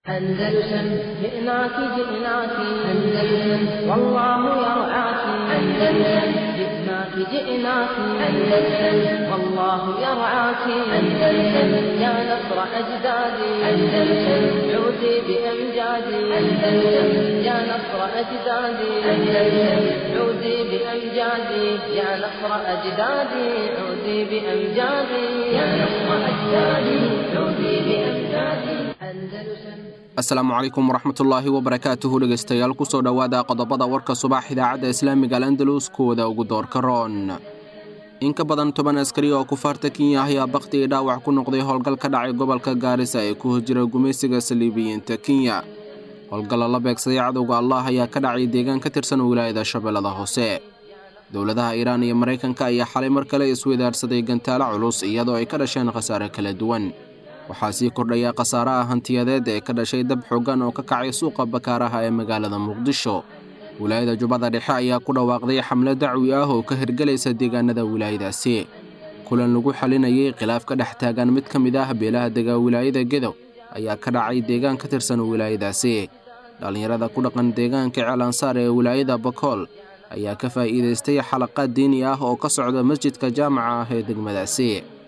أندلسن جئناك جئناك أندلسن والله يرعاك أندلسن جئناك جئناك أندلسن والله يرعاك أندلسن يا نصر أجدادي أندلسن عودي بأمجادي أندلسن يا نصر أجدادي أندلسن عودي بأمجادي يا نصر أجدادي عودي بأمجادي يا نصر أجدادي عودي بأمجادي أندلسن asalaamu calaykum waraxmatullaahi wabarakaatuhu dhegaystayaal kusoo dhowaada qodobada warka subax idaacadda islaamiga al andalus kuwada ugu doorka roon in ka badan toban askari oo kufaarta kenya ayaa bakhti i dhaawac ku noqday howlgal ka dhacay gobolka gaarisa ee ku hojira gumaysiga saliibiyiinta kenya howlgalla la beegsaday cadowga allah ayaa ka dhacay deegaan ka tirsan wilaayada shabeellada hoose dowladaha iiraan iyo maraykanka ayaa xalay mar kale isweydaarsaday gantaalo culus iyadoo ay ka dhasheen khasaare kala duwan waxaa sii kordhaya khasaaraha hantiyadeed ee ka dhashay dab xooggan oo ka kacay suuqa bakaaraha ee magaalada muqdisho wilaayada jubbada dhexe ayaa ku dhawaaqday xamlo dacwi ah oo ka hirgelaysa deegaanada wilaayadaasi kulan lagu xalinayay khilaaf ka dhex taagan mid ka mid ah beelaha dega wilaayada gedow ayaa ka dhacay deegaan ka tirsan wilaayadaasi dhallinyarada ku dhaqan deegaanka ceelansaar ee wilaayada bakool ayaa ka faa'iidaystay xalaqaad diini ah oo ka socda masjidka jaamaca ah ee degmadaasi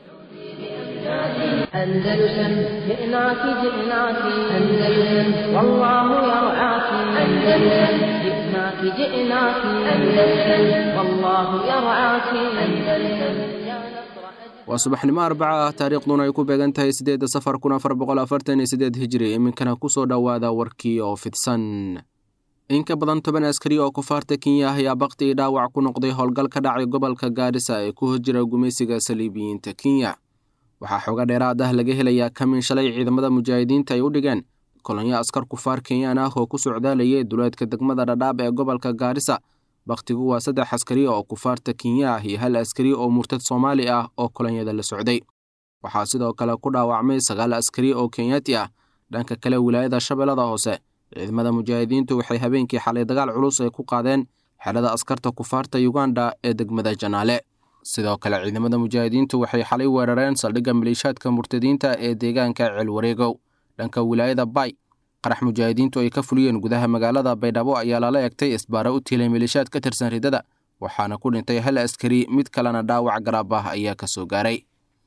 أندلسن جئناك جئناك أندلسن والله يرعاك أندلسن جئناك جئناك أندلسن والله يرعاك أندلسن يا نصر waa subaxnimo arbaca ah taariikhduna ay ku beegan tahay siddeedda safar kun afar boqol afartan iyo siddeed hijri iminkana ku soo dhowaada warkii oo fidsan in ka badan toban askari oo kufaarta kenya ah ayaa bakhti i dhaawac ku noqday howlgal ka dhacay gobolka gaarisa ee ku hojira gumaysiga saliibiyiinta kenya waxaa xooga dheeraad ah laga helayaa kamin shalay ciidamada mujaahidiinta ay u dhigeen kolonyo askar kufaar kenyaan ah oo ku socdaalayay duleedka degmada dhadhaab ee gobolka gaarisa bakhtigu waa saddex askari oo kufaarta kenya ah iyo hal askari oo murtad soomaali ah oo kolonyada la socday waxaa sidoo kale ku dhaawacmay sagaal askari oo kenyaati ah dhanka kale wilaayada shabeellada hoose ciidamada mujaahidiintu waxay habeenkii xalay dagaal culus ay ku qaadeen xerada askarta kufaarta yuganda ee degmada janaale sidoo kale ciidamada mujaahidiintu waxay xalay weerareen saldhigga maliishaadka murtadiinta ee deegaanka ceelwareegow dhanka wilaayada bay qarax mujaahidiintu ay ka fuliyeen gudaha magaalada baydhabo ayaa lala egtay isbaara u tiilay maliishaad ka tirsan ridada waxaana ku dhintay hal askari mid kalena dhaawac garaab ah ayaa ka soo gaaray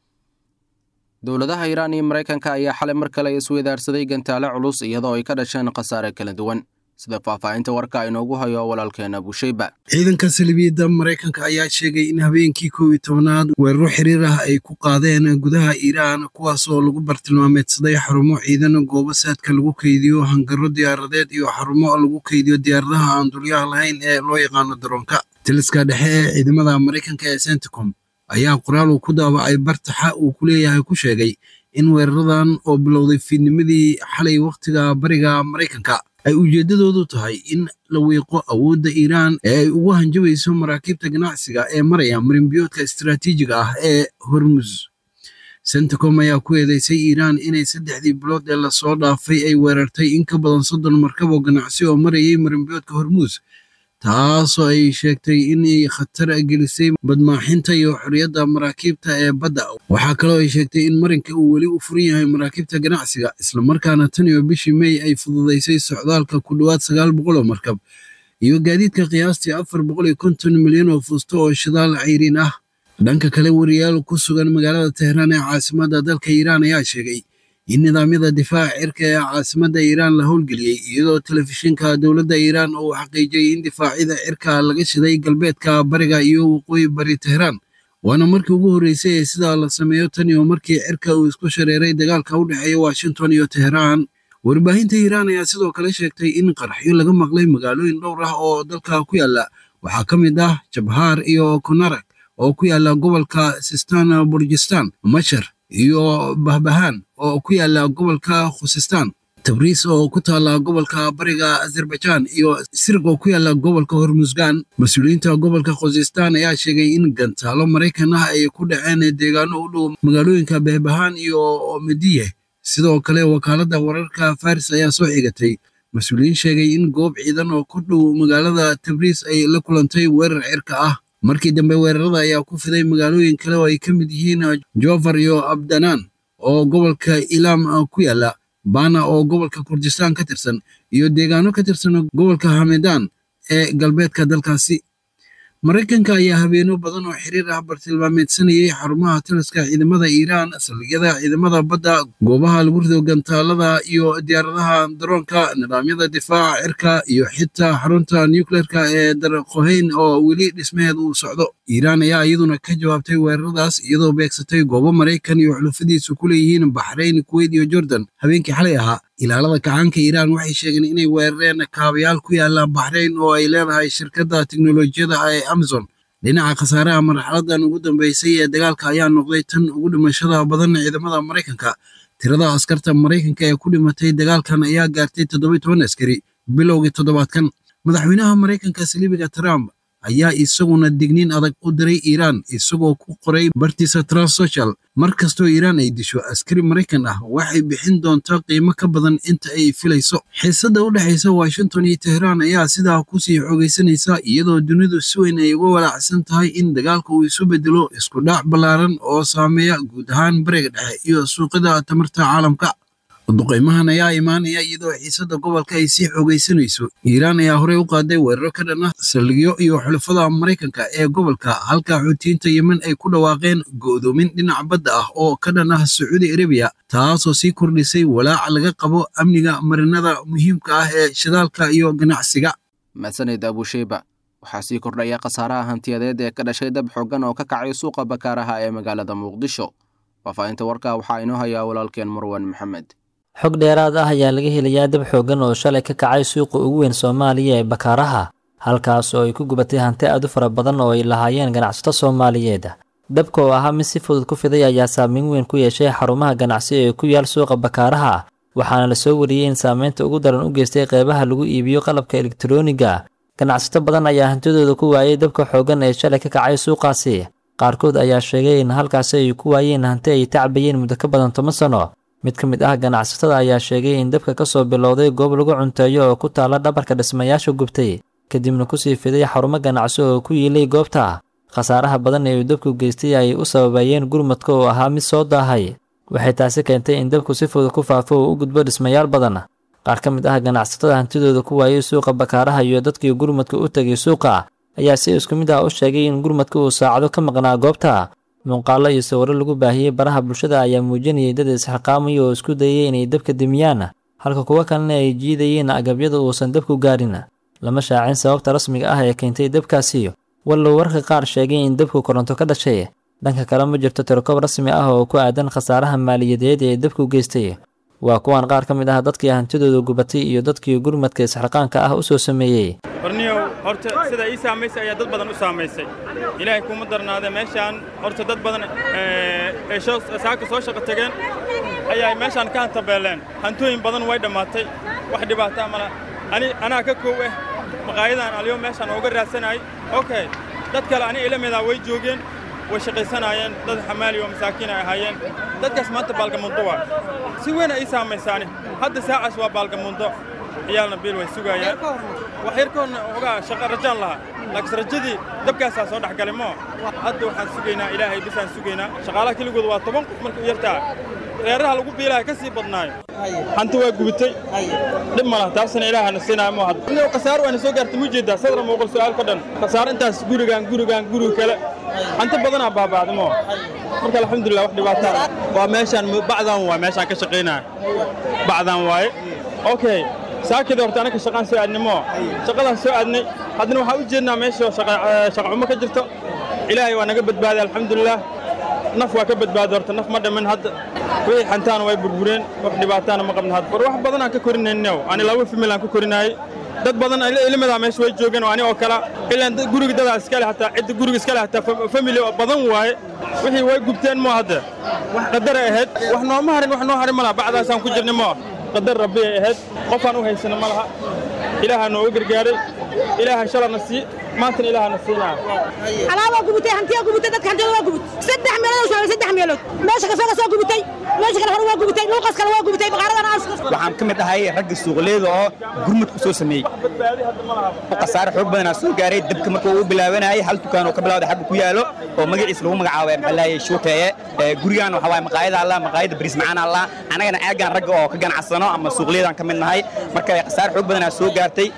dowladaha iiraan iyo maraykanka ayaa xalay mar kale isweydaarsaday gantaale culus iyadoo ay ka dhasheen khasaare kala duwan sida faahfaahinta warka inoogu hayo walaalkeena bushayba ciidanka salibiyadda maraykanka ayaa sheegay in habeenkii kow iyo tobanaad weeraro xiriir ah ay ku qaadeen gudaha iiraan kuwaas oo lagu bartilmaameedsaday xarumo ciidan goobo saadka lagu keydiyo hangaro diyaaradeed iyo xarumo lagu keydiyo diyaaradaha aan dulyaha lahayn ee loo yaqaano daroonka taliska dhexe ee ciidamada maraykanka ee centicom ayaa qoraal uu ku daabacay bartaxa uu ku leeyahay ku sheegay in weeraradan oo bilowday fiidnimadii xalay wakhtiga bariga maraykanka ay ujeeddadoodu tahay in la wiiqo awoodda iiraan ee ay ugu hanjabayso maraakiibta ganacsiga ee maraya marinbiyoodka istaraatiijiga ah ee hormuz centicom ayaa ku eedeysay iiraan inay saddexdii bilood ee lasoo dhaafay ay weerartay in ka badan soddon markab oo ganacsi oo marayay marinbiyoodka hormuz taasoo ay sheegtay inay khatar gelisay badmaaxinta iyo xorriyadda maraakiibta ee badda waxaa kaloo ay sheegtay in marinka uu weli u furan yahay maraakiibta ganacsiga islamarkaana tan iyo bishii mey ay fududaysay socdaalka ku dhowaad sagaal boqol oo markab iyo gaadiidka qiyaastii afar boqol iyo konton milyan oo fuusto oo shidaal cayriin ah dhanka kale wariyaal ku sugan magaalada tehraan ee caasimadda dalka iiraan ayaa sheegay in nidaamyada difaaca cirka ee caasimadda iiraan la howlgeliyey iyadoo telefishinka dowladda iiraan uu xaqiijiyey in difaacyada cirka laga shiday galbeedka bariga iyo waqooyi bari tehraan waana markii ugu horreysay ee sidaa la sameeyo tan iyo markii cirka uu isku shareeray dagaalka u dhexeeya washington iyo tehraan warbaahinta iiraan ayaa sidoo kale sheegtay in qaraxyo laga maqlay magaalooyin dhowr ah oo dalka ku yaala waxaa ka mid ah jabhaar iyo konarak oo ku yaala gobolka sistan burjistan mashar iyo bahbahaan oo ku yaala gobolka khusistaan tabriis oo ku taala gobolka bariga azerbaijan iyo sirg oo ku yaala gobolka hormusgan mas-uuliyiinta gobolka khusistaan ayaa sheegay in gantaalo maraykan ah ay ku dhaceen deegaano u dhow magaalooyinka bahbahaan iyo mediye sidoo kale wakaaladda wararka faris ayaa soo xigatay mas-uuliyiin sheegay in goob ciidan oo ku dhow magaalada tabriis ay la kulantay weerar cirka ah markii dambe weerarada ayaa ku fiday magaalooyin kale oo ay ka mid yihiin jofar iyo abdanaan oo gobolka ilaam ku yaala bana oo gobolka kurdistaan ka tirsan iyo deegaano ka tirsan gobolka hamedan ee galbeedka dalkaasi maraykanka ayaa habeeno badan oo xiriir ah bartilmaameedsanayay xarumaha taliska ciidamada iiraan saldhigyada ciidamada badda goobaha lagu rido gantaalada iyo diyaaradaha daroonka nidaamyada difaaca cirka iyo xitaa xarunta nucleerka ee darqohayn oo weli dhismaheed uu socdo iiraan ayaa iyaduna ka jawaabtay weeraradaas iyadoo beegsatay goobo maraykan iyo xulufadiisu ku leeyihiin baxrayn kuweyt iyo jordan habeenkii xalay ahaa ilaalada kacaanka iiraan waxay sheegeen inay weerareen kaabayaal ku yaala baxrayn oo ay leedahay shirkadda teknolojiyada ee amazon dhinaca khasaaraha marxaladan ugu dambeysay ee dagaalka ayaa noqday tan ugu dhimashada badan ciidamada maraykanka tirada askarta maraykanka ee ku dhimatay dagaalkan ayaa gaartay toddoba toban askari bilowgii toddobaadkan madaxweynaha maraykanka saliibiga trump ayaa isaguna digniin adag u diray iiraan isagoo ku qoray bartiisa transsocial mar kastoo iiraan ay disho askari maraykan ah waxay bixin doontaa qiimo ka badan inta ay filayso xiisadda u dhexaysa washington iyo tehraan ayaa sidaa kusii xoogaysanaysa iyadoo dunidu si weyn ay uga walaacsan tahay in dagaalka uu isu bedelo isku dhac ballaaran oo saameeya guud ahaan bariga dhexe iyo suuqyada tamarta caalamka duqaymahan ayaa imaanaya iyadoo xiisadda gobolka ay sii xoogaysanayso iiraan ayaa horey u qaaday weeraro ka dhan ah saldhigyo iyo xulafada maraykanka ee gobolka halka xuutiyiinta yemen ay ku dhawaaqeen go'doomin dhinaca badda ah oo ka dhan ah sacuudi arabiya taasoo sii kordhisay walaaca laga qabo amniga marinada muhiimka ah ee shidaalka iyo ganacsiga mahadsaned abusheyba waxaa sii kordhaya khasaaraha hantiyadeed ee ka dhashay dab xooggan oo ka kacay suuqa bakaaraha ee magaalada muqdisho faahfaahinta warkaa waxaa inoo hayaa walaalkeen marwan maxamed xog dheeraad ah ayaa laga helayaa dab xooggan oo shalay ka kacay suuqa ugu weyn soomaaliya ee bakaaraha halkaas oo ay ku gubatay hanti aad u fara badan oo ay lahaayeen ganacsato soomaaliyeed dabka oo ahaa mid si fudud ku fiday ayaa saameyn weyn ku yeeshay xarumaha ganacsi ee ku yaal suuqa bakaaraha waxaana lasoo wariyey in saameynta ugu daran u geystay qeybaha lagu iibiyo qalabka elektarooniga ganacsato badan ayaa hantidooda ku waayey dabka xooggan ee shalay ka kacay suuqaasi qaarkood ayaa sheegay in halkaasi ay ku waayeen hanti ay tacbayeen muddo ka badan toban sano mid ka mid ah ganacsatada ayaa sheegay in dabka ka soo bilowday goob lagu cunteeyo oo ku taala dhabarka dhismayaasha gubtay kadibna kusii fiday xarumo ganacsi oo ku yiilay goobta khasaaraha badan ee uu dabku geystay ay u sababayeen gurmadka oo ahaa mid soo daahay waxay taasi keentay in dabku si fudud ku faafo oo u gudbo dhismayaal badan qaar ka mid ah ganacsatada hantidooda ku waayey suuqa bakaaraha iyo dadkii gurmadka u tegay suuqa ayaa si isku mid ah u sheegay in gurmadka uu saacado ka maqnaa goobta muuqaallo iyo sawirro lagu baahiyey baraha bulshada ayaa muujinayay dad isxilqaamaya oo isku dayay inay dabka demiyaan halka kuwo kalena ay jiidayeen agabyada uusan dabku gaarin lama shaacin sababta rasmiga ah ee keentay dabkaasi wallow warka qaar sheegay in dabku koronto ka dhashay dhanka kale ma jirto tirokoob rasmi ah oo ku aadan khasaaraha maaliyadeed ee dabku geystay waa kuwan qaar ka mid ah dadkii hantidooda gubatay iyo dadkii gurmadka isxilqaanka ah u soo sameeyey warniyow horta sida ii saamaysay ayaa dad badan u saamaysay ilaahay kuma darnaade meeshaan horta dad badan ee saaka soo shaqo tageen ayaa meeshaan ka hantabeeleen hantooyin badan way dhammaatay wax dhibaataa mala ani anaa ka koow ah maqaayadan aliyo meeshaan ooga raadsanayay okay dad kale ani ila midaa way joogeen way shaqaysanaayeen dad xamaali oo masaakiin ay ahaayeen dadkaas maanta baalgamundo waa si weyn ay ii saamaysaani hadda saacaas waa baalgamundo ciyaalna biil way sugaayaan wax yar ka horna ogaa shaqa rajaan lahaa laakiin rajadii dabkaasaa soo dhex galay moo hadda waxaan sugaynaa ilaahay bisaan sugaynaa shaqaalaha keligooda waa toban qof markay u yartaa reeraha lagu biilaha ka sii badnaayo hanti waa gubitay dhib ma laha taasna ilaahana siinaayo moo hadda inuu khasaaro waana soo gaartay muu jeedaa sadra muuqal su'aal ka dhan khasaaro intaas gurigaan gurigaan guriga kale hanti badanaa baaba'da moo marka alxamdulilah wax dhibaataa waa meeshaan bacdan waa meeshaan ka shaqaynaya bacdan waaye okay saakida horta anaka shaqaan soo aadnay moo shaqadaan soo aadnay haddana waxaan u jeednaa meesha shaqa xumo ka jirto ilaahay waa naga badbaaday alxamdulilah naf waa ka badbaaday horta naf ma dhimin hadda wixii xantaana way burbureen wax dhibaataana ma qabna hadda war wax badanaan ka korinaynow ani laba famil aan ka korinaayey dad badan ilmadaa meesha way joogeen oo ani oo kala ilaan guriga dadaa iskale hataa cidda guriga iskale hataa famili badan waaye wixii way gubteen moo hadda wax qadara ahayd wax nooma harin wax noo harin malaha bacdaasaan ku jirnay moo qadar rabbi ay ahayd qofaan u haysana ma laha ilaahaa nooga gargaaray ilaaha shalana sii maantana ilaahana siinaa alaabaa gubutay hantiyaa gubutay dadka hantiyada waa gubut saddex meelood oo sheegay saddex meelood meesha kasoo kasoo gubutay meesha kale hore waa gubutay luuqas kale waa gubutay baqaaradana aas waxaan ka mid ahay ragga suuqleyda oo gurmud ku soo sameeyey khasaare xoog badanaa soo gaaray dabka markuu uu bilaabanayay hal dukaan oo ka bilawday xagga ku yaalo oo magaciisa lagu magacaabay maxaa laayay shuuteeye gurigaan waxa waaye maqaayada allah maqaayada bariis macaan allah annagana aagaan ragga oo ka ganacsano ama suuqleydan ka mid nahay marka khasaare xoog badanaa soo gaartay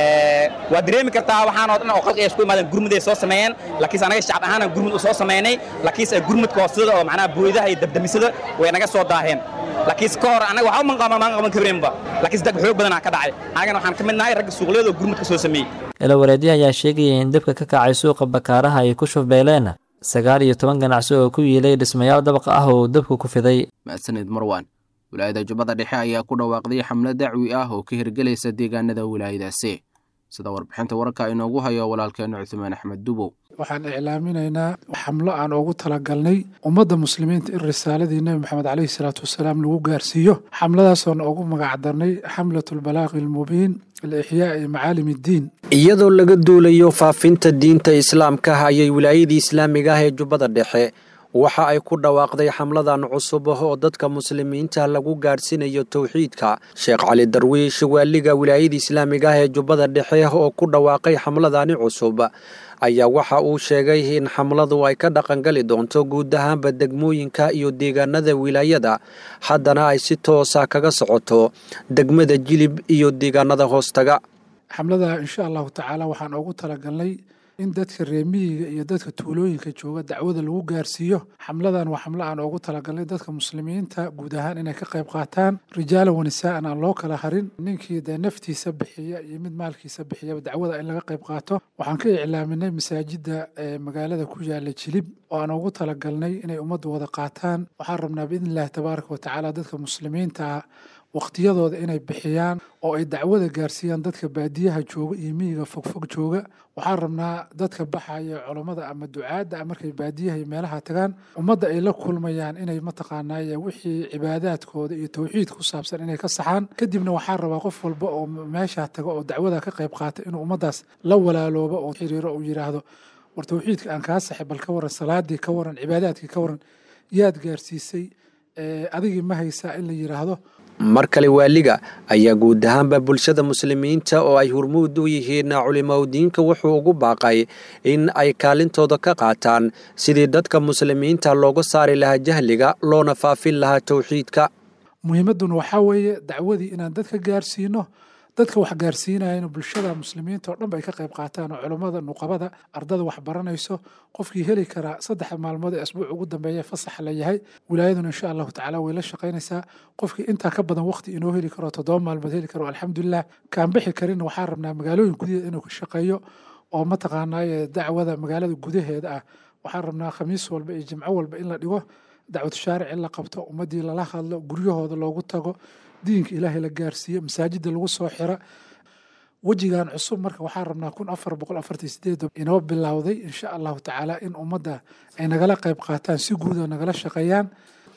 waa dareemi kartaa waxaan oo dhan oo qalqiga isku imaadeen gurmuday soo sameeyeen laakiinse anaga shacab ahaan gurmud u soo sameynay laakiinse gurmudka hoosada oo macnaha booyadaha iyo dabdamisada way naga soo daaheen laakiinse ka hor anaga waxba man qaban maan qaban karinba laakiinse dag xoog badanaa ka dhacay anagana waxaan ka mid nahay ragga suuqleyada oo gurmudka soo sameeyey ilawareedyo ayaa sheegaya in dabka ka kacay suuqa bakaaraha ay ku shufbeeleen sagaal iyo toban ganacsi oo ku yiilay dhismayaal dabaq ah oo dabku ku fiday mahadsanid marwan wilaayada jubbada dhexe ayaa ku dhawaaqday xamlad dacwi ah oo ka hirgelaysa deegaanada wilaayadaasi sida warbixinta wararka inoogu hayo walaalkeena cuthmaan axmed dubow waxaan iclaaminaynaa xamlo aan ugu talagalnay ummadda muslimiinta in risaaladii nebi moxamed caleyhi salaatu wasalaam lagu gaarsiiyo xamladaasoona ugu magacdarnay xamlatulbalaaqi almubiin alixyaa'i macaalim iddiin iyadoo laga duulayo faafinta diinta islaamka ayay wilaayadii islaamiga ah ee jubbada dhexe waxa ay ku dhawaaqday xamladan cusub oo dadka muslimiinta lagu gaadhsiinayo towxiidka sheekh cali darwiish waaliga wilaayada islaamiga ah ee jubbada dhexe oo ku dhawaaqay xamladani cusub ayaa waxa uu sheegay in xamladu ay ka dhaqangali doonto guud ahaanba degmooyinka iyo deegaanada wilaayada haddana ay si toosa kaga socoto degmada jilib iyo deegaanada hoostaga xamlada insha allahu tacaala waxaan ugu talagalnay in dadka reemiyiga iyo dadka tuulooyinka jooga dacwada lagu gaarsiiyo xamladan waa xamlo aan ugu talagalnay dadka muslimiinta guud ahaan inay ka qayb qaataan rijaala wanisaa'an aan loo kala harin ninkii dee naftiisa bixiya iyo mid maalkiisa bixiyaba dacwada in laga qayb qaato waxaan ka iclaaminay masaajida magaalada ku yaala jilib oo aan ugu talagalnay inay ummaddu wada qaataan waxaan rabnaa biidni illahi tabaaraka wa tacaala dadka muslimiinta ah waqtiyadooda inay bixiyaan oo ay dacwada gaarsiiyaan dadka baadiyaha jooga iyo miyiga fogfog jooga waxaan rabnaa dadka baxaya culammada ama ducaadda markay baadiyaha iyo meelaha tagaan ummadda ay la kulmayaan inay mataqaanaaye wixii cibaadaadkooda iyo towxiid ku saabsan inay ka saxaan kadibna waxaan rabaa qof walba oo meesha taga oo dacwada ka qayb qaata inuu ummaddaas la walaaloobo oo xiriiro uu yidhaahdo war towxiidka aan kaa saxay bal ka waran salaadii ka waran cibaadaadkii ka waran yaad gaarsiisay adigii ma haysaa in la yidhaahdo mar kale waaliga ayaa guud ahaanba bulshada muslimiinta oo ay hurmuud u yihiin culimaudiinka wuxuu ugu baaqay in ay kaalintooda ka qaataan sidii dadka muslimiinta looga saari lahaa jahliga loona faafin lahaa towxiidka muhiimadduna waxaa weeye dacwadii inaan dadka gaarsiino dadka wax gaarsiinayana bulshada muslimiinta oo dhan ba ay ka qayb qaataan oo culummada nuqabada ardada wax baranayso qofkii heli karaa saddex maalmood ee asbuuc ugu dambeeya fasax la yahay wilaayaduna insha allahu tacaala way la shaqaynaysaa qofkii intaa ka badan waqti inoo heli karo toddoba maalmood heli karo alxamdulilah kaan bixi karinna waxaan rabnaa magaalooyin gudaheeda inuu ka shaqeeyo oo mataqaanaaye dacwada magaalada gudaheeda ah waxaan rabnaa khamiis walba iyo jimco walba in la dhigo dacwad shaaric in la qabto ummaddii lala hadlo guryahooda loogu tago diinka ilaahay la gaarsiiyo masaajida lagu soo xira wejigan cusub marka waxaan rabnaa kun afar boqol afartan sideed inoo bilowday insha allahu tacaala in ummadda ay nagala qayb qaataan si guuda nagala shaqeeyaan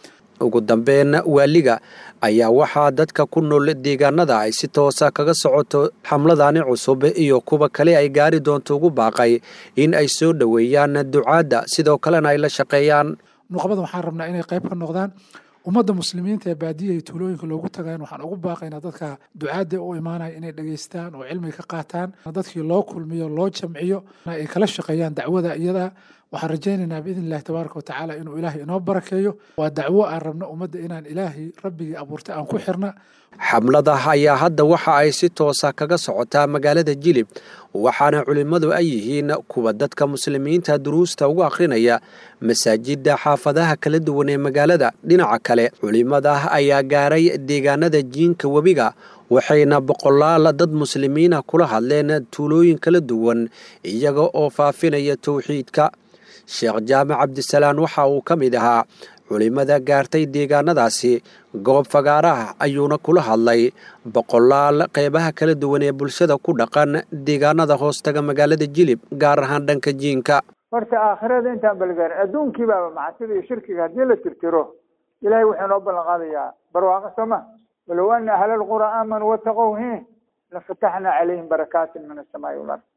ugu dambeyn waaliga ayaa waxaa dadka ku nool deegaanada ay si toosa kaga socoto xamladani cusub iyo kuwa kale ay gaari doonto ugu baaqay in ay soo dhoweeyaan ducaadda sidoo kalena ay la shaqeeyaan nuqbada waxaan rabnaa inay qayb ka noqdaan ummadda muslimiinta ee baadiyaha iyo tuulooyinka loogu tagayn waxaan ugu baaqaynaa dadka ducaadda u imaanaya inay dhegaystaan oo cilmiga ka qaataan dadkii loo kulmiyo loo jamciyo ay kala shaqeeyaan dacwada iyada waxaan rajaynaynaa biidni illahi tabaaraka wa tacaala inuu ilaahay inoo barakeeyo waa dacwo aan rabno ummadda inaan ilaahay rabbigii abuurtay aan ku xirna xamlada ayaa hadda waxa ay si toosa kaga socotaa magaalada jilib waxaana culimmadu ay yihiin kuwa dadka muslimiinta duruusta ugu akhrinaya masaajidda xaafadaha kala duwan ee magaalada dhinaca kale culimmada ayaa gaaray deegaanada jiinka webiga waxayna boqolaal dad muslimiina kula hadleen tuulooyin kala duwan iyaga oo faafinaya towxiidka sheekh jaamac cabdisalaan waxa uu ka mid ahaa culimmada gaartay deegaanadaasi goob fagaaraha ayuuna kula hadlay boqolaal qeybaha kala duwan ee bulshada ku dhaqan deegaanada hoostaga magaalada jilib gaar ahaan dhanka jiinka horta aakhirada intaan balgaarin adduunkii baaba macsida iyo shirkiga haddii la tirtiro ilahay wuxuu noo ballan qaadayaa barwaaqo sooma walow ana ahla lqura aamanuu wataqow hi lafataxnaa calayhim barakaatin min asamaai walard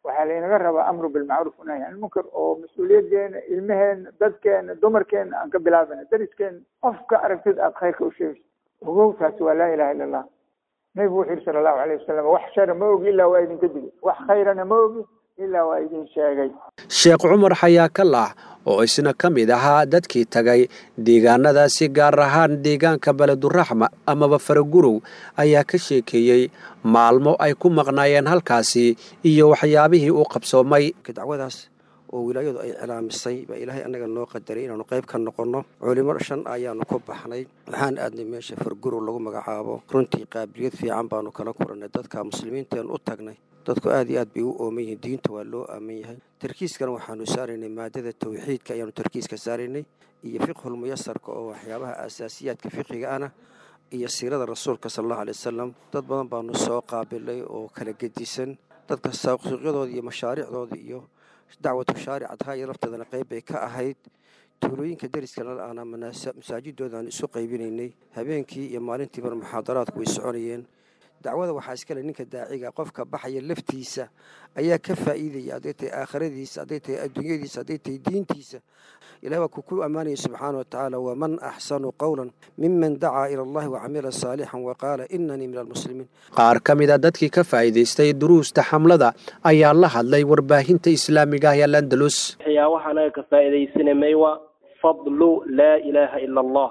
waxaa laynaga rabaa amru bilmacruuf nahy can lmunkar oo mas-uuliyadeena ilmaheena dadkeena dumarkeena aan ka bilaabana dariskeena qofka aragtid aad khayrka u sheegayso ogow taasi waa laa ilaha illa allah nabigu wuxuu yihi sala allahu alayh wasalam wax shara ma ogi ilaa waa idinka digay wax khayrana ma ogi ilaa waa idin sheegay sheekh cumar xayaa kalax oo isna ka mid ahaa dadkii tagay deegaanadaasi gaar ahaan deegaanka beleduraxma amaba faragurow ayaa ka sheekeeyey maalmo ay ku maqnaayeen halkaasi iyo waxyaabihii uu qabsoomay dacwadaas oo wilaayadu ay cilaamisay baa ilaahay annaga noo qadaray inaanu qayb ka noqonno culimo shan ayaanu ku baxnay waxaan aadnay meesha fargurow lagu magacaabo runtii qaabiliyad fiican baanu kala kulannay dadka muslimiinteen u tagnay dadku aad iyo aad bay u ooman yihiin diinta waa loo aaman yahay tarkiiskana waxaanu saaraynay maadada tawxiidka ayaanu tarkiiska saaraynay iyo fiqhul muyasarka oo waxyaabaha asaasiyaadka fiqiga ana iyo siirada rasuulka sala allahu alay wasalam dad badan baanu soo qaabilay oo kala gedisan dadka suuqyadooda iyo mashaariicdooda iyo dacwatu shaaricadha iyo lafteedana qayb bay ka ahayd tuulooyinka deriskana aana masaajidooda aan isu qaybinaynay habeenkii iyo maalintiibana muxaadaraadku way soconayeen dacwada waxaa iskale ninka daaciga qofka baxaya laftiisa ayaa ka faa'iidaya hadday tahay aakhiradiisa hadday tahay adduunyadiisa hadday tahay diintiisa ilahi waa ku ku ammaanaya subxaana wa tacaala waman axsanu qowlan miman dacaa ila allahi wacamila saalixan wa qaala inanii min almuslimiin qaar ka mid a dadkii ka faa'iidaystay duruusta xamlada ayaa la hadlay warbaahinta islaamiga ah ee landalus waxyaabaha anaga ka faa'iidaysanamay waa fadlu laa ilaaha ila allah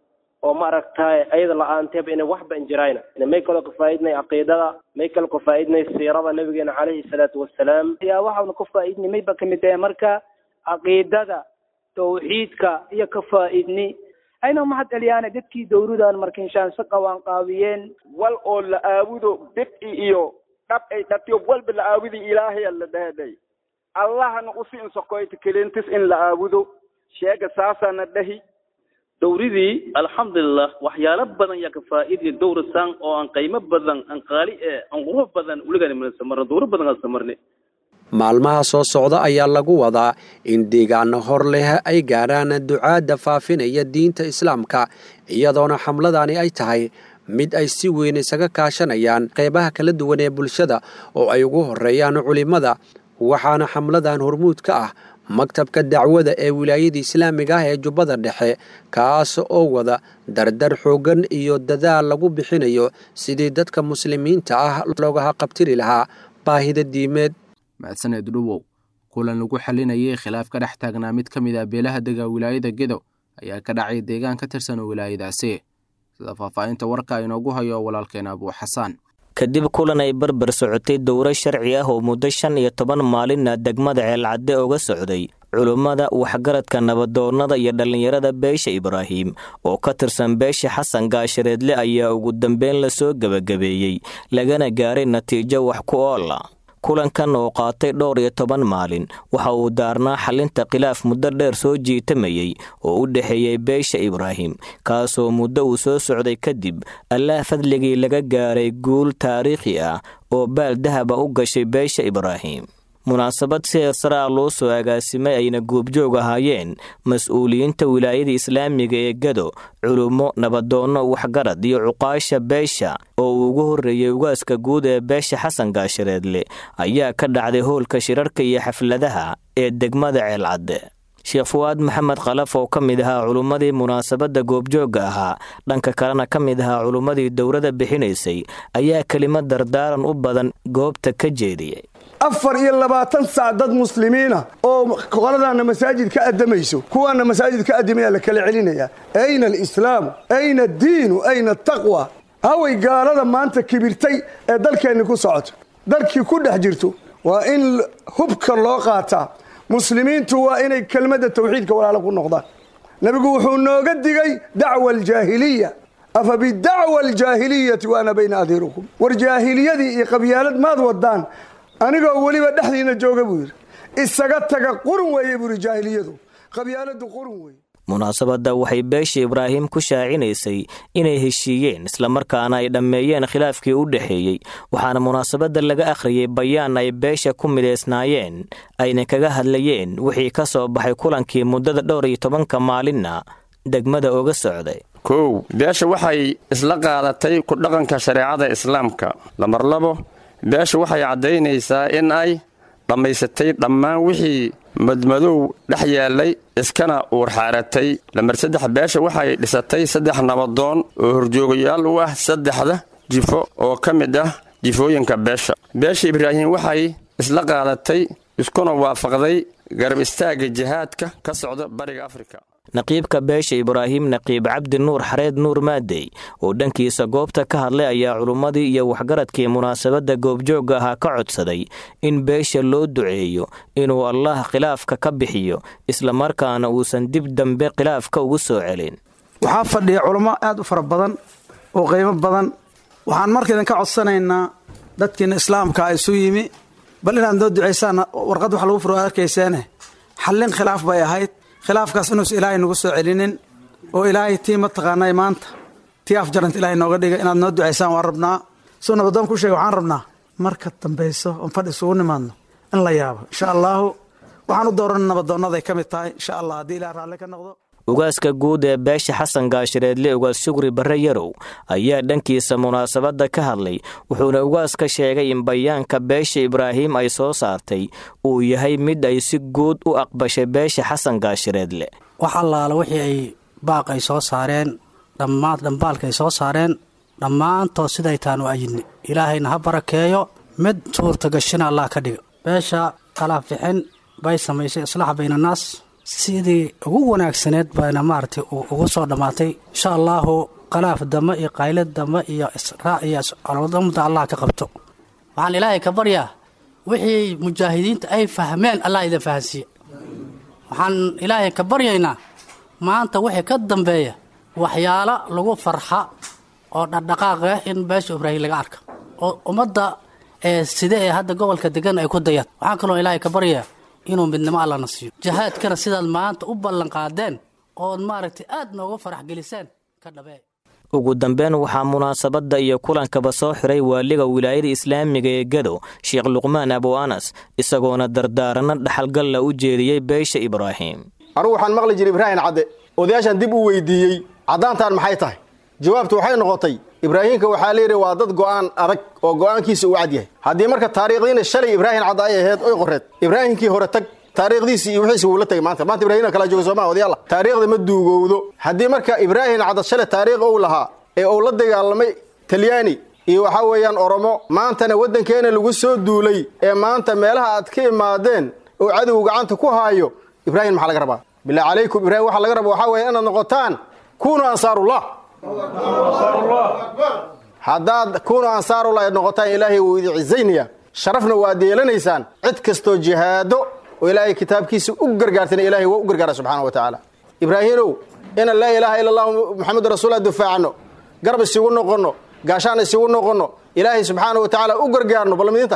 oo ma aragtaay ayada la-aanteeba inay waxba injirayna may kaloo kafaa'idnay caqiidada may kaloo kafaa'idnay siirada nabigeena caleyhi salaatu wasalaam yaa waxaanu ka faa'iidnay mayba kamid tahay marka caqiidada tawxiidka iyo ka faa'iidni ayna mahad celiyaana dadkii dowladan marka inshaan si qawaan qaabiyeen wal oo la aabudo bidci iyo dhab ay dhatiyo walba la aabudi ilaahaya la dhahaday allahana usi insokoyta kelintis in la aabudo sheega saasana dhahi dowridii alxamdulilah waxyaalo badan yaa ka faa'iidaya dowrasan oo aan qiimo badan aan qaali ee aan qurux badan weligaan marna dowro badan aan samarnay maalmaha soo socda ayaa lagu wadaa in deegaano hor leh ay gaadhaan ducaadda faafinaya diinta islaamka iyadoona xamladani ay tahay mid ay si weyn isaga kaashanayaan qeybaha kala duwan ee bulshada oo ay ugu horeeyaan culimmada waxaana xamladan hormuud ka ah maktabka dacwada ee wilaayada islaamiga ah ee jubbada dhexe kaas oo wada dardar xooggan iyo dadaal lagu bixinayo sidii dadka muslimiinta ah loogaha qabtiri lahaa baahida diimeed mahadsaneed dhuwow kulan lagu xalinayay khilaaf ka dhex taagnaa mid ka mid ah beelaha dega wilaayada gedo ayaa ka dhacay deegaan ka tirsan wilaayadaasi sida faahfaahinta warka inoogu hayo walaalkeena abuu xasaan kadib kulan ay barbar socotay dowro sharci ah oo muddo shan iyo toban maalinna degmada ceelcadde uga socday culummada waxgaradka nabadoonnada iyo dhallinyarada beesha ibraahim oo ka tirsan beesha xasan gaashareedle ayaa ugu dambeyn lasoo gebagabeeyey lagana gaaray natiijo wax ku oola kulankan oo qaatay dhowr iyo toban maalin waxa uu daarnaa xalinta khilaaf muddo dheer soo jiitamayey oo u dhexeeyey beesha ibraahim kaasoo muddo uu soo socday kadib allaah fadligii laga gaaray guul taariikhi ah oo baal dahaba u gashay beesha ibraahim munaasabad si heesaraa loo soo agaasimay ayna goobjoog ahaayeen mas-uuliyiinta wilaayada islaamiga ee gado culummo nabadoonno waxgarad iyo cuqaasha beesha oo uu ugu horreeyey ugaaska guud ee beesha xasan gaashareedle ayaa ka dhacday howlka shirarka iyo xafladaha ee degmada ceelcadde sheekh fuwaad maxamed khalaf oo ka mid ahaa culummadii munaasabadda goobjoogga ahaa dhanka kalena ka mid ahaa culummadii dowladda bixinaysay ayaa kelimad dardaaran u badan goobta ka jeediyey afar iyo labaatan saac dad muslimiina oo qoladaana masaajid ka addamayso kuwaana masaajid ka addimaya la kala celinaya ayna alislaamu ayna addiinu ayna ataqwa haway gaalada maanta kibirtay ee dalkeenni ku socoto dalkii ku dhex jirto waa in hubka loo qaataa muslimiintu waa inay kelmadda tawxiidka walaalo ku noqdaan nebigu wuxuu nooga digay dacwa aljaahiliya afa bidacwa aljaahiliyati wa ana bayna adiirukum war jaahiliyadii iyo qabyaalad maad wadaan anigoo weliba dhexdiina jooga buu yidhi isaga taga qurun weeye buu yidhi jaahiliyadu qabyaaladu qurun weeye munaasabadda waxay beesha ibraahim ku shaacinaysay inay heshiiyeen islamarkaana ay dhammeeyeen khilaafkii u dhexeeyey waxaana munaasabadda laga akhriyey bayaan ay beesha ku midaysnaayeen ayna kaga hadlayeen wixii ka soo baxay kulankii muddada dhowr iyo tobanka maalinna degmada oga socday kow beesha waxay isla qaadatay ku dhaqanka shareecada islaamka lamar labo beesha waxay caddaynaysaa in ay dhammaysatay dhammaan wixii madmadow dhex yaallay iskana uurxaaratay lambar saddex beesha waxay dhisatay saddex nabadoon oo horjoogayaal u ah saddexda jifo oo ka mid ah jifooyinka beesha beesha ibraahim waxay isla qaadatay iskuna waafaqday garab istaagga jihaadka ka socda bariga afrika naqiibka beesha ibraahim naqiib cabdi nuur xareed nuur maadey oo dhankiisa goobta ka hadlay ayaa culummadii iyo waxgaradkii munaasabadda goobjoogga ahaa ka codsaday in beesha loo duceeyo inuu allah khilaafka ka bixiyo islamarkaana uusan dib dambe khilaafka ugu soo celin waxaa fadhiya culummo aad u fara badan oo qiimo badan waxaan marka idinka codsanaynaa dadkiina islaamka isu yimi bal inaad noo ducaysaan warqad wax lagu furo arkayseene xallin khilaaf bay ahayd khilaafkaas inuusa ilaahay nagu soo celinin oo ilaahay tii mataqaanay maanta tii afjaranta ilaahay nooga dhiga inaad noo ducaysaan waan rabnaa suu nabadoon ku sheega waxaan rabnaa marka dambayso oon fadhi isugu nimaadno in la yaabo insha allaahu waxaan u dooran nabadoonnaday ka mid tahay insha allah haddii ilaah raalli ka noqdo ugaaska guud ee beesha xasan gaashireedle ugaas shugri barre yarow ayaa dhankiisa munaasabadda ka hadlay wuxuuna ugaaska sheegay in bayaanka beesha ibraahim ay soo saartay uu yahay mid ay si guud u aqbashay beesha xasan gaashireedle wax allaala wixii ay baaq ay soo saareen dhammaan dhambaalka ay soo saareen dhammaantood siday taan u ayidni ilaahayna ha barakeeyo mid suurtagashina allah ka dhiga beesha kalaaf bixin bay samaysay islaax baynannaas sidii ugu wanaagsaneed bayna maaragtay ugu soo dhammaatay insha allaahu khalaaf damba iyo qaylad damba iyo israac iyo colodamada allah ka qabto waxaan ilaahay ka baryaa wixii mujaahidiinta ay fahmeen allah idin fahansiiye waxaan ilaahay ka baryaynaa maanta wixii ka dambeeya waxyaalo lagu farxa oo dhaqdhaqaaq ah in beesha ibraahim laga arka oo ummadda ee side ee hadda gobolka degan ay ku dayaan waxaan kaloo ilaahay ka baryaa inuu midnimo allana siiyo jihaadkana sidaad maanta u ballanqaadeen ood maaragtay aad noogu farax geliseen ka dhabee ugu dambeyn waxaa munaasabadda iyo kulankaba soo xiray waaliga wilaayada islaamiga ee gado sheekh luqmaan abu anas isagoona dardaaranno dhaxalgalla u jeediyey beesha ibraahim anugu waxaan maqli jiray ibraahim cadde odayaashaan dib u weydiiyey caddaantaan maxay tahay jawaabtu waxay noqotay ibraahiimka waxaa layidhi waa dad go'aan adag oo go'aankiisa uu cad yahay haddii marka taariikhdiina shalay ibraahim cadda ay ahayd oy qoreed ibraahimkii hore tag taariikhdiisii iyo wixiisi wuu la tagay maanta maanta ibrahimna kala jooga sooma odayaalla taariikhda ma duugowdo haddii marka ibraahim cadda shalay taariikh ou lahaa ee uu la dagaalamay talyaani iyo waxaa weeyaan oromo maantana waddankeena lagu soo duulay ee maanta meelaha aad ka imaadeen oo cadow gacanta ku haayo ibraahim maxaa laga rabaa bilaa calaykum ibrahim waxaa laga rabaa waxaa weeye inaad noqotaan kunuu ansaarullah haddaad kunuu ansaarullah aad noqotaan ilaahay wuu idin cizaynaya sharafna waad yeelanaysaan cid kastoo jihaado oo ilaahay kitaabkiisa u gargaartana ilaahay waa u gargaara subxaana wa tacaala ibraahimow inaan laa ilaaha ila allahu maxamedu rasuullah difaacno garab isigu noqonno gaashaan isigu noqonno ilaahay subxaana wa tacaala u gargaarno ballamidinta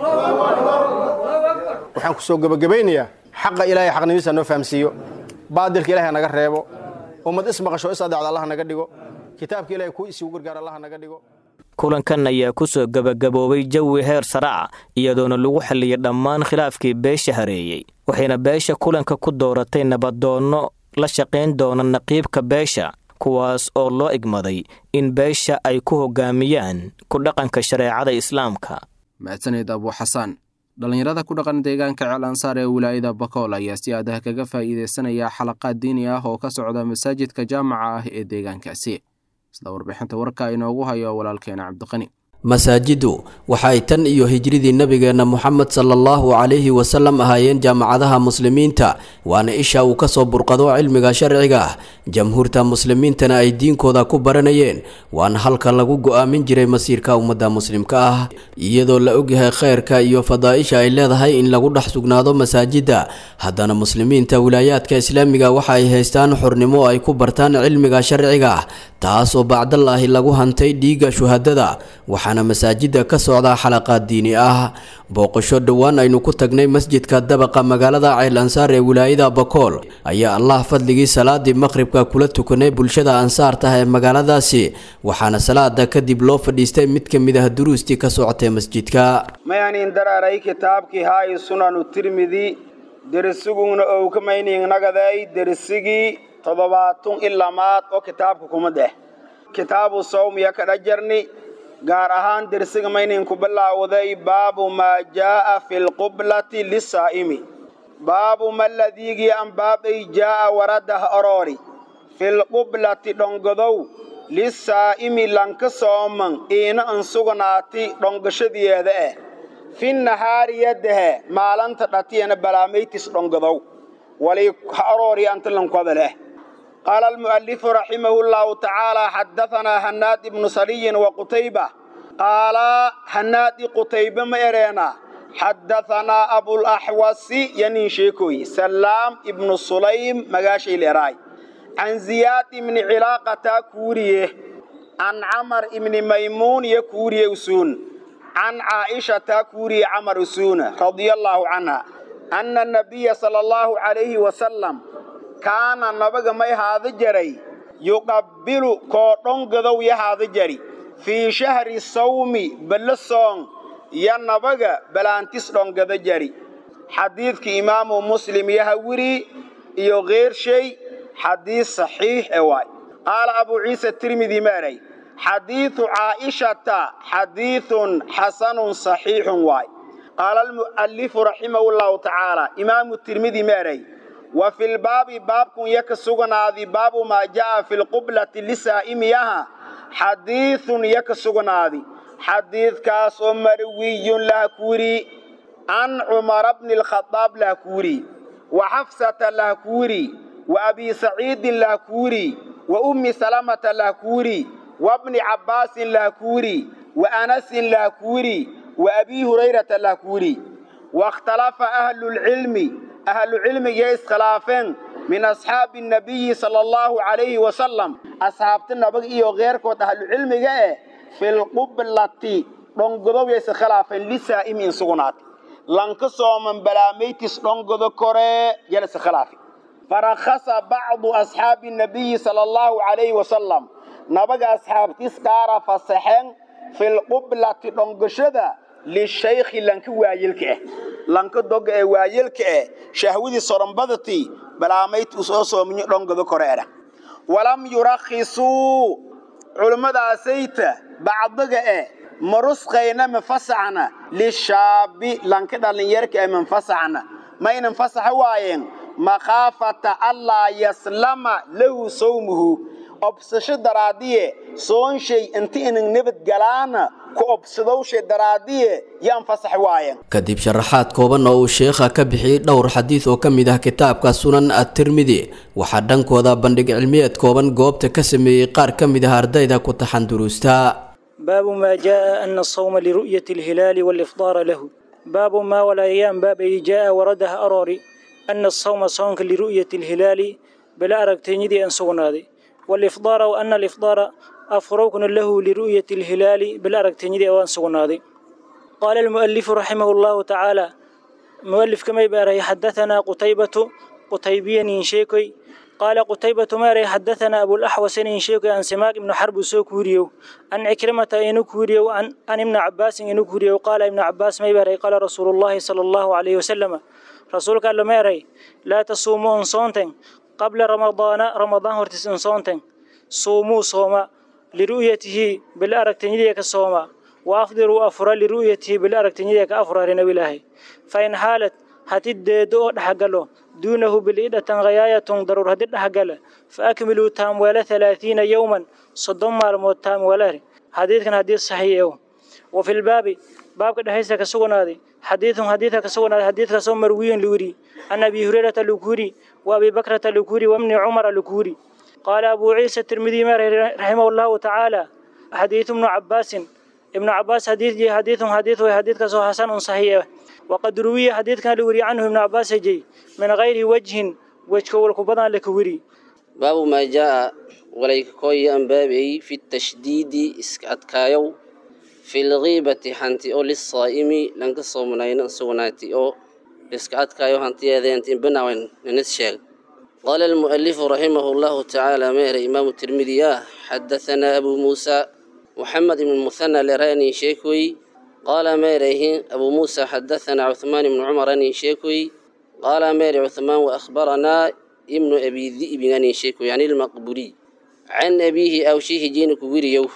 waxaan ku soo gebagabaynayaa xaqa ilaahay xaqnimiisa noo fahamsiiyo baadilka ilahay naga reebo ummad ismaqasho is adeecda allah naga dhigo kitaabka ilahay kuu isigu gargaar allah naga dhigo kulankan ayaa ku soo gebagaboobay jawi heer saraca iyadoona lagu xalliyay dhammaan khilaafkii beesha hareeyey waxayna beesha kulanka ku dooratay nabadoonno la shaqayn doona naqiibka beesha kuwaas oo loo igmaday in beesha ay ku hoggaamiyaan ku dhaqanka shareecada islaamka mahadsaned abu xasaan dhallinyarada ku dhaqan deegaanka ceel ansaar ee wilaayada bakool ayaa si aadaha kaga faa'iidaysanaya xalaqaad diini ah oo ka socda masaajidka jaamaca ah ee deegaankaasi sida warbixinta warka inoogu hayo walaalkeena cabdiqani masaajidu waxa ay tan iyo hijridii nebigeenna moxamed sala allahu calayhi wasalam ahaayeen jaamacadaha muslimiinta waana isha uu kasoo burqado cilmiga sharciga ah jamhuurta muslimiintana ay diinkooda ku baranayeen waana halka lagu go-aamin jiray masiirka ummadda muslimka ah iyadoo la ogyahay khayrka iyo fadaaisha ay leedahay in lagu dhex sugnaado masaajidda haddana muslimiinta wilaayaadka islaamiga waxa ay haystaan xornimo ay ku bartaan cilmiga sharciga ah taasoo bacdallaahi lagu hantay dhiigga shuhadada waxaana masaajidda ka socdaa xalaqaad diini ah booqasho dhowaan aynu ku tagnay masjidka dabaqa magaalada ceyl ansaar ee wilaayada bakool ayaa allah fadligii salaadii maqhribka kula tukanay bulshada ansaartah ee magaaladaasi waxaana salaada kadib loo fadhiistay mid ka mid ah duruustii ka socotay masjidka mayanin daraaray kitaabkii haayi sunanu tirmidi derisuguna owkamayningnagaday derisigii toddobaatun ilamaad oo kitaabka kuma deh kitaabu sawmiya kadha jarni gaar ahaan dersiga mayninku bilaawday baabu maa jaa'a fi lqublati lisaa'imi baabu maladiigii an baabay jaa'a waradah oroori filqublati dhongodow lisaa'imi lanka sooman iina an sugnaati dhongashadiyeeda eh fi nahaari yadahe maalanta dhatiyana balaamaytis dhongodow wali ha oroori anta lankoda leh qaala almu'alifu raximahu llahu tacaala xaddahanaa hannaad ibnu saliyin wa qutayba qaala hannaadi qutaybe ma ereena xaddahanaa abulaxwasi yanin sheekoy salaam ibnu sulaym magaashay leeraay can ziyaad ibni cilaaqataa kuuriye can camar ibni maymuun iyo kuuriye usuun can caa'ishataa kuuriye camar usuuna radia allaahu canha anna nabiya sala allahu calayhi wasalam kaana nabaga may haada jaray yuqabbilu koo dhongadow ya haada jari fii shahri sawmi balla soong ya nabaga balaantis dhongada jari xadiidka imaamu muslim yaha wiri iyo keershay xadiis saxiix e waay qaala abuu ciisa tirmidi maaray xadiidu caa'ishata xadiidun xasanun saxiixun waay qaala almu'alifu raximahu llahu tacaala imaamu tirmidi maaray wa fi lbaabi baabkun yaka sugnaadi baabu maa jaa'a fi lqublati lisaa'imiyaha xadiidun yaka sugnaadi xadiidkaas oo marwiyun laha kuuri can cumara bni lkhadaab laha kuuri wa xafsata laha kuuri wa abi saciidin laha kuuri wa ummi salamata laha kuuri wa bni cabbaasin laha kuuri wa anasin laha kuuri wa abi hurayrata laha kuuri wakhtalafa ahlulcilmi ahlucilmiga iskhilaafeen min asxaabi nabiyi sala allahu calayhi wasalam asxaabta nabag iyo keyrkood ahlucilmiga eh filqublati dhongodow ya iskhilaafeen lisaa'imi in sugnaatay lanka sooman balaamaytis dhongodo koree yala iskhilaafi farakhasa bacdu asxaabi nabiyi sala allahu calayhi wasalam nabaga asxaabtis qaara fasaxeen filqublati dhongashada lishaykhi lanka waayelka ah lanka doga ee waayelka ah shahwadii soronbadati balaamayt u soo soomiyo dhongado koreera walam yurakhisuu culimmadaasayta bacdiga eh marusqayna manfasaxna lishaabi lanka dhallinyarka ee manfasaxna maynan fasaxa waayeen makhaafata allaa yaslama lahu sawmuhu obsasho daraadiye soonshay inta inan nabadgalaana ku obsadowshay daraadiye yaan fasax waayen kadib sharaxaad kooban oo uu sheekha ka bixiyey dhowr xadiid oo ka mid ah kitaabka sunan at-tirmidi waxaa dhankooda bandhig cilmiyeed kooban goobta ka sameeyey qaar ka mid ah ardayda ku taxan duruusta باب ما جاء أن الصوم لرؤية الهلال والإفطار له باب ما ولا أيام باب أي جاء وردها أراري أن الصوم صومك لرؤية الهلال بلا أركتنيدي أن سونادي والإفطار وأن الإفطار أفروكن له لرؤية الهلال بلا أركتنيدي أن سونادي قال المؤلف رحمه الله تعالى مؤلف كما يباري حدثنا قتيبة قتيبيا شيكي قال قتيبة ماري حدثنا أبو الأحوس شيكي عن سماك بن حرب سوكوريو عن عكرمة إنكوريو عن, عن ابن عباس إنكوريو قال ابن عباس ما يباري قال رسول الله صلى الله عليه وسلم رسول قال له ماري لا تصوموا صونتين قبل رمضان رمضان هرتس صونتين صوموا صوما لرؤيته بالأرك تنيديك الصوما وأفضلوا أفرا لرؤيته بالأرك تنيديك أفرا لنبي الله فإن حالت هتددو دحقلو دونه بالإدة غياية ضرور هدد دحقل فأكملوا تام ولا ثلاثين يوما صدام مالموت تام ولا حديث كان حديث صحيح وفي الباب باب كده هيسا كسونا هذه حديث حديث كسونا حديث كسو مروي لوري عن أبي هريرة الكوري وأبي بكرة الكوري وابن عمر الكوري قال أبو عيسى الترمذي رحمه الله تعالى حديث ابن عباس ابن عباس حديث جي حديث حديث وحديث كسو حسن صحيح وقد روي حديث كان لوري عنه ابن عباس جي من غير وجه وجه والكبضان لكوري باب ما جاء وليك كوي أن بابي في التشديد إسكاتكايو في الغيبة حنتي أو للصائم لنك صومنين سوناتي أو إسكاتكايو حنتي هذين بناوين ننسشل قال المؤلف رحمه الله تعالى مير إمام الترمذي حدثنا أبو موسى محمد بن المثنى لراني شيكوي قال ميره أبو موسى حدثنا عثمان بن عمر أني شيكوي قال مير عثمان وأخبرنا ابن أبي ذئب أني شيكوي يعني المقبوري عن أبيه أو شيه جين كبيريو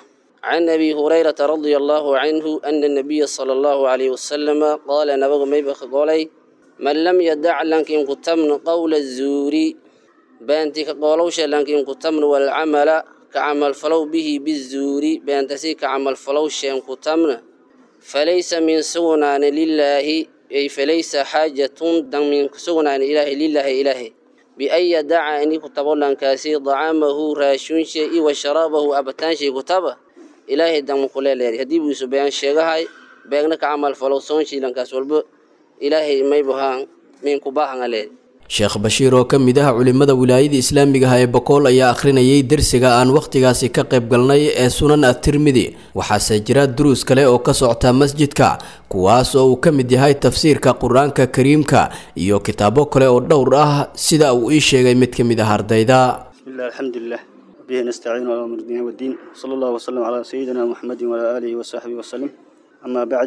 can abi hurayrata radia allahu canhu ana nabiya sala allahu calayhi wasalama qaala nabagu mayba ka golay man lam yadac lankin kutamnu qawla zuuri beenti ka qoolowsha lankin kutamnu walcamala ka camalfalow bihi bizuuri beentasi ka camalfalow sheen kutamna falaysa min sugnaani lilaahi ay falaysa xaajatun dan min sugnaani ilaahi lilaahi ilaahi bian yadaca ini kutabo lankaasi dacamahu raashunshe i wa sharaabahu abitaanshay kutaba ilaahay dan kuleeleeri haddii buusu been sheegahay beegna ka camal falow soonshii lankaas walba ilaahay maybuhaan min kubahanga leeri sheekh bashiir oo ka mid ah culimmada wilaayada islaamiga ah ee bokool ayaa akhrinayay dersiga aan wakhtigaasi ka qayb galnay ee sunan at-tirmidi waxaase jira duruus kale oo ka socota masjidka kuwaas oo uu ka mid yahay tafsiirka qur-aanka kariimka iyo kitaabo kale oo dhowr ah sida uu ii sheegay mid ka mid ah ardayda bismillah alxamdulilah bihi nastaciinu calaa umur diin wadiin sala allahu wasalam calaa sayidina muxamedin walaa aalihi wasaxbihi wasalim amaa bacd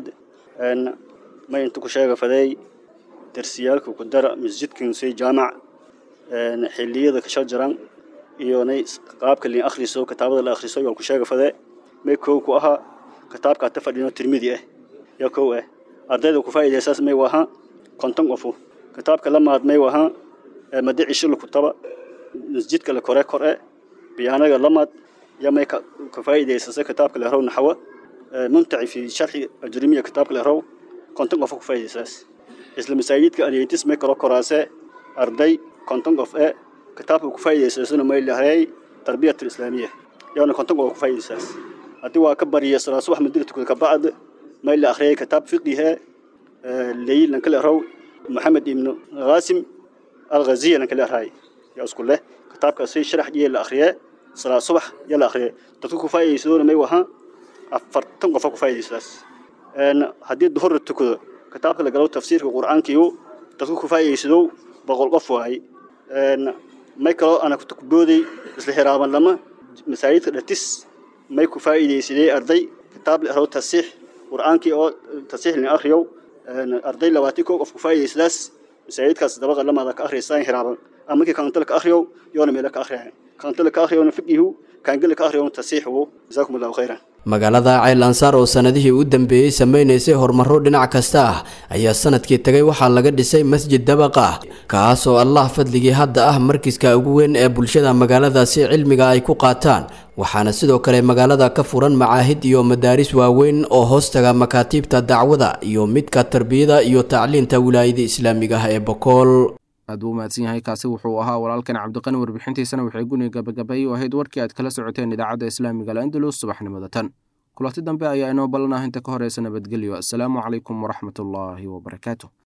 ma inta ku sheega fadeey darsiyaalka ku dara masjidkan say jaamac xilliyada ka shajaran iyo nay qaabka liin akhriso kitaabada la akhriso yaan ku sheega fadee may kow ku ahaa kitaabka ta fadhino tirmidi ah yaa kow ah ardayda ku faa'iidaysaas may wahaa konton qofu kitaabka la maad may wahaa madici shil kutaba masjidka la kore kore biyaanaga la maad ya may ka faa'iidaysasa kitaabka la raw naxwa mumtaci fi sharxi ajrimiya kitaabka la raw konton qofu ku faa'iidaysaas isla masaajidka aliytis may kalo koraase arday konton qof ee kitaabka ku faa'iidaysasana may lahay tarbiyat islaamiya yaana konton qof ku faa'iidaysaas haddii waa ka bariya salaa subax madina tukada ka bacd may la akhriyay kitaab fiqihe leyl lan kala raw maxamed ibnu qaasim alghaziya lan kala raay yaa isku leh kitaabka si sharax iyo la akhriyay salaa subax yaa la akhriyay dadku ku faa'iidaysadona may waha afartan qof ku faa'iidaysaas haddii duhur tukado kitaabka la galo tafsiirka qur-aankiiyo dadku ku faa'iidaysado boqol qof waay may kaloo ana kubooday isla xiraaban lama masaajidka dhatis may ku faa'iidaysadee arday kitaab la raw tasiix qur-aankii oo tasiix lin akhriyow arday labaatan koo qof ku faa'iidaysadaas masaajidkaas dabaqa lamaada ka akhriyasaan xiraaban ama kii kaantala ka akhriyow yoona meela ka akhriyan kaantala ka akhriyoona fiqihu kaangala ka akhriyoona tasiixu jazaakum allahu khayran magaalada ceyl ansaar oo sanadihii u dambeeyey samaynaysay horumaro dhinac kasta ah ayaa sanadkii tagay waxaa laga dhisay masjid dabaq ah kaas oo allah fadligii hadda ah markiska ugu weyn ee bulshada magaaladaasi cilmiga ay ku qaataan waxaana sidoo kale magaalada ka furan macaahid iyo madaaris waaweyn oo hoostaga makaatiibta dacwada iyo midka tarbiyada iyo tacliinta wilaayada islaamiga ah ee bokool aad buu mahadsan yahay kaasi wuxuu ahaa walaalkan cabdiqani warbixintiisana waxay guni gabagabay u ahayd warkii aad kala socoteen idaacadda islaamiga al-andalus subaxnimada tan kulanti dambe ayaa inoo ballanah inta ka horeysa nabadgelyo assalaamu calaykum waraxmatullaahi wabarakaatu